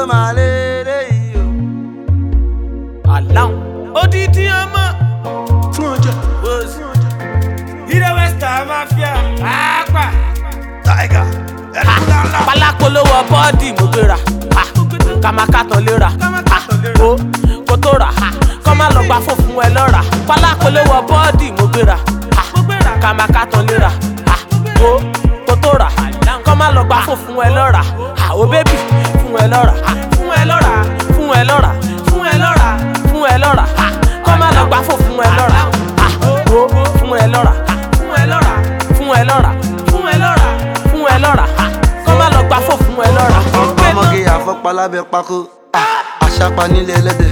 máa lélẹ̀ yìí o. aláwọn odidi ọmọ fún ọjà bóòsì ilé western mafia pàápàá. tiger ẹni ńláńlá. pálákólówó bọ́ọ̀dì mo gbéra ah, kàmákàtàn léra ah, ó kó tó rà ah, kọ́ má lọ gba fòfun ẹ lọ́ra pálákólówó bọ́ọ̀dì mo gbéra ah, kàmákàtàn léra ah, ó kó tó rà kọ́ má lọ gba fòfun ẹ lọ́ra ah, ó bébì fún ẹ lọ́ra ah, fún ẹ lọ́ra fún ẹ lọ́ra fún ẹ lọ́ra fún ẹ lọ́ra ah, kọ́ má lọ gba fòfun ẹ lọ́ra ah, ó fún ẹ lọ́ra ah, fún ẹ lọ́ra fún ẹ lọ́ra fún ẹ lọ́ra fún ẹ lọ́ra ah, kọ́ má lọ gba fòfun ẹ lọ́ra. ọmọge àfọpá lábẹ́ pákó àṣàpá nílé ẹlẹ́dẹ̀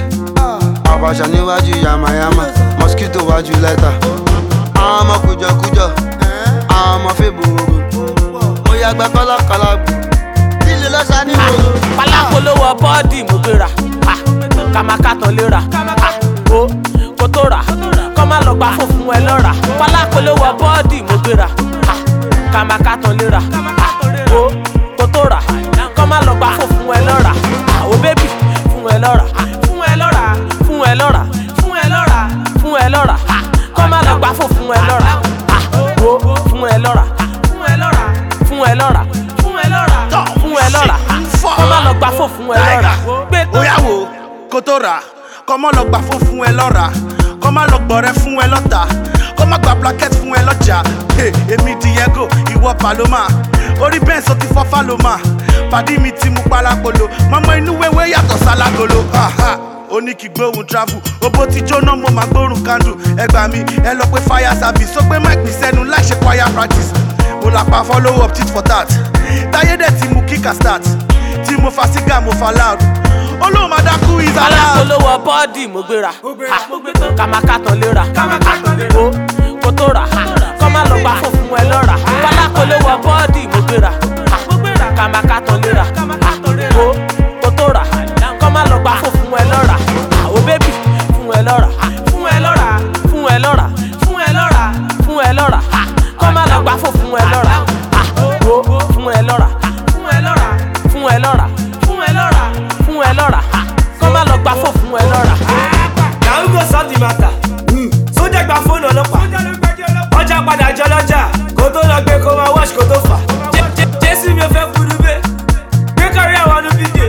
àbàṣà níwájú yamayama mosquito wájú lẹ́tà àwọn ọmọ kùjọkùjọ àwọn ọmọ fèbòrò mo yàgbẹ́ kọ́lákọ́lá gbò lílo lọ́sà ní gbòòrò. pálákólówó bọ́ọ̀dì mo gbéra ah, kàmákàtàn léra ah, ó kó tó rà kọ́ má lọ gba fòfun ẹ lọ́ra pálákólówó bọ́ọ̀dì mo gbéra ah, kàmákàtàn léra ah, ó kó tó rà kọ́ má lọ gba fòfun ẹ lọ́ra ah, ó bébì fún ẹ lọ́ra ah, fún ẹ lọ́ra fún ẹ lọ́ra fún ẹ lọ́ra fún ẹ lọ́ra ah, kọ́ má lọ gba fòfun ẹ lọ́ra ah, ó fún ẹ lọ́ra fún ẹ lọ́ra fún ẹ lọ́ra fún ẹ lọ́ra fún ẹ lọ́ra kọ́ má lọ gba fòfun ẹ lọ́ra gbé tó. Oya wo kó tó rà kọ́ mọ́ lọ gbà fún fún ẹ lọ́ra kọ́ má lọ gbọ̀rẹ́ fún ẹ lọ́ta kọ́ má gba plaquette fún ẹ lọ́jà Hey, èmi Diego ìwọ Paloma orí bẹ́ẹ̀ sọ ti fọ́ Faloma pàdí mi ti mú palapolo mọ́mọ́ inú wẹ́wẹ́ yàtọ̀ sálágolo Aha, ó ní kí gbóhùn travel owó ti jóná mo máa gbórùn candle ẹ gbà mí ẹ lọ pé fire service ó gbé mic mi sẹ́nu láì ṣe choir practice mo là pa follow up tit for tat táyé dẹ̀ ti mú kíkà start tí mo fa sígá mo fa loud olóhùn máa dákú is allowed. alákòólówó bọ́ọ̀dì mo gbéra ha, kàmákàtàn léra ó kó tó rà ha, kọ́ má lọ gba fòfun ẹ lọ́ra alákòólówó bọ́ọ̀dì mo gbéra ha, kàmákàtàn léra ha, ó kó tó rà kọ́ má lọ gba fòfun ẹ lọ́ra ha, ó bébì fún ẹ lọ́ra ha, fún ẹ lọ́ra fún ẹ lọ́ra fún ẹ lọ́ra fún ẹ lọ́ra ha, kọ́ má lọ gba fòfun ẹ lọ́ra ha, ó fún ẹ lọ́ra ha, fún ẹ lọ́ra fún ẹ lọ́ra fún ẹ lọ́ra fún ẹ lọ́ra ha, kọ́ má lọ gba fòfun ẹ lọ́ra. Now who go solve the matter? Sójà gba fóònù ọlọ́pàá. Ọjà padà jọ lọ́jà. Kò tó lọ gbé kó máa wọ́ọ̀ṣì kó tó fà. Jé- Jé- Jésù mi ò fẹ́ kúrú bẹ́ẹ̀. Gbé kárí àwọn ọdún bídè.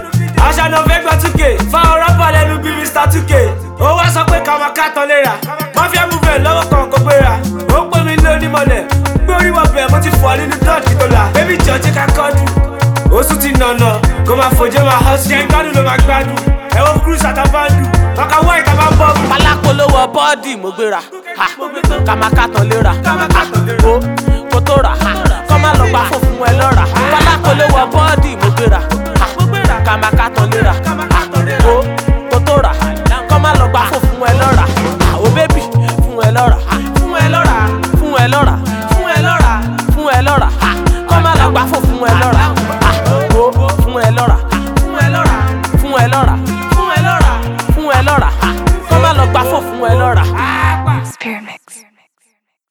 Àṣà náà fẹ́ gbọ́ 2K. Fáwọn rọ́pà lẹ́nu bí Mr 2K. Ó wá sọ pé káwọn kàtọ́ léra. Mafia movement lọ́wọ́ kan kò gbéra. Ó pè mí lé onímọ̀lẹ̀. Gbé orí wọ bẹ̀ mo ti fọ́ nínú dọ́ọ̀tì tó la. Bébí jọ̀ọ́jẹ́ ká kọ́dù. Oṣù ti nànà. Kó máa fòjé máa họ́ sí. Ṣé gbádùn ló máa gbádùn? Ẹ̀wọ̀n cruise àtàbàndù. Ọkà wọ́ ìta máa ń bọ̀ bù. pálákólówó bọ́ọ̀dì mo gbéra ha, kàmákàtàn léra ha, ó kó tó rà ha, kọ́ má lọ gba fòfun ẹ lọ́ra pálákólówó bọ́ọ̀dì mo gbéra ha, kàmákàtàn léra ha, ó kó tó rà kọ́ má lọ gba fòfun ẹ lọ́ra ha, ó bébì fún ẹ lọ́ra ha, fún ẹ lọ́ra fún ẹ lọ́ra fún ẹ lọ́ra fún ẹ lọ́ra ha, kọ́ má lọ gba fòfun ẹ lọ́ra